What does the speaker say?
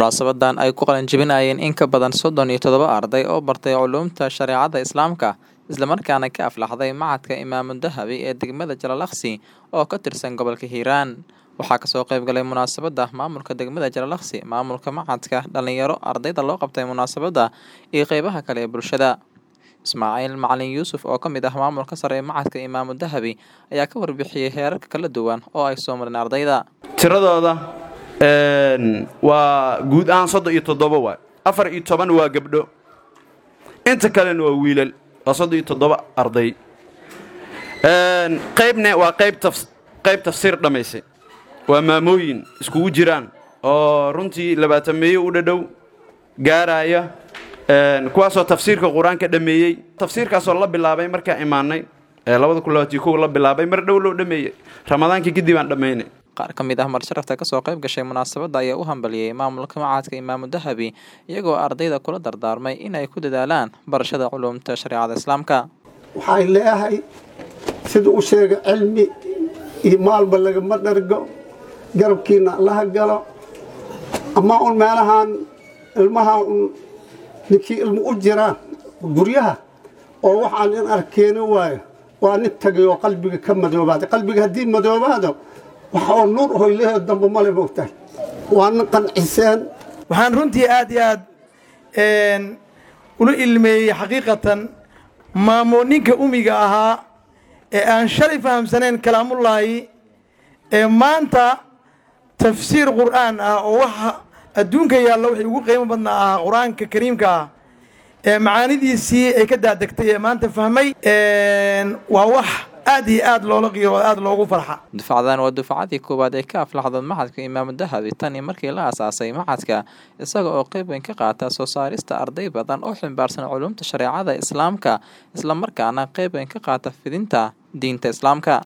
Munaasabadan ay ku qalin jebinayeen in ka badan soddon iyo toddoba arday oo bartay culuumta shareecada Islaamka isla markaana ka aflaxday Machadka Imaamu Dahabi ee degmada Jalalaqsi oo ka tirsan gobolka Hiiraan. Waxaa kasoo qayb galay munaasabada maamulka degmada Jalalaqsi, maamulka machadka, dhalinyaro, ardayda loo qabtay munaasabada iyo qeybaha kale ee bulshada. Ismaaciil Macalin Yuusuf oo ka mid ah maamulka sare ee Machadka Imaamu Dahabi ayaa ka warbixiyey heerarka kala duwan oo ay soo mareen ardayda. tiradooda waa guud ahaan soddon iyo toddoba waay afar iyo toban waa gabdho inta kalena waa wiilal waa soddon iyo toddoba arday qaybne waa qayb taf qayb tafsiir dhammaysay waa maamooyin iskugu jiraan oo runtii labaatan meeyo u dhadhow gaaraya kuwaasoo tafsiirka qur-aanka dhammeeyey tafsiirkaasoo la bilaabay markaan imaanay labada kun labaatiyo kow la bilaabay mar dhow loo dhameeyey ramadaankii kadib aan dhammaynay qaar ka mid ah marsharafta kasoo qayb gashay munaasabada ayaa u hambaliyey maamulka Machadka Imaamu Dahabi iyagoo ardayda kula dardaarmay inay ku dadaalaan barashada culuumta shareecada Islaamka. waxay leeyahay sida u sheega cilmi iyo maalba lagama dhargo garabkiina allaha galo ama un meelahaan ilmaha un ninkii ilmo u jiraan guryaha oo waxaan in arkeeni waayo waa nin tagay oo qalbiga ka madoobaaday qalbiga haddii madoobaado waxa oo nuur hoylehe dambe male moogtahay waa nin qanciseen waxaan runtii aad iyo aad ula ilmeeyey xaqiiqatan maamooninka umiga ahaa ee aan shalay fahamsanayn kalaamullaahi ee maanta tafsiir qur'aan ah oo waxa adduunka yaalla wixii ugu qiimo badnaa ahaa qur-aanka kariimka ah ee macaanidiisii ay ka daadegtay ee maanta fahmay waa wax aad iyo aad loola qiiro oo aad loogu farxa dufcadan waa dufcadii koowaad ee ka aflaxda Machadka Imaamu Dahabi tan iyo markii la aasaasay machadka isaga oo qayb weyn ka qaata soo saarista arday badan oo ximbaarsan culuumta shareecada Islaamka isla markaana qayb weyn ka qaata fidinta diinta Islaamka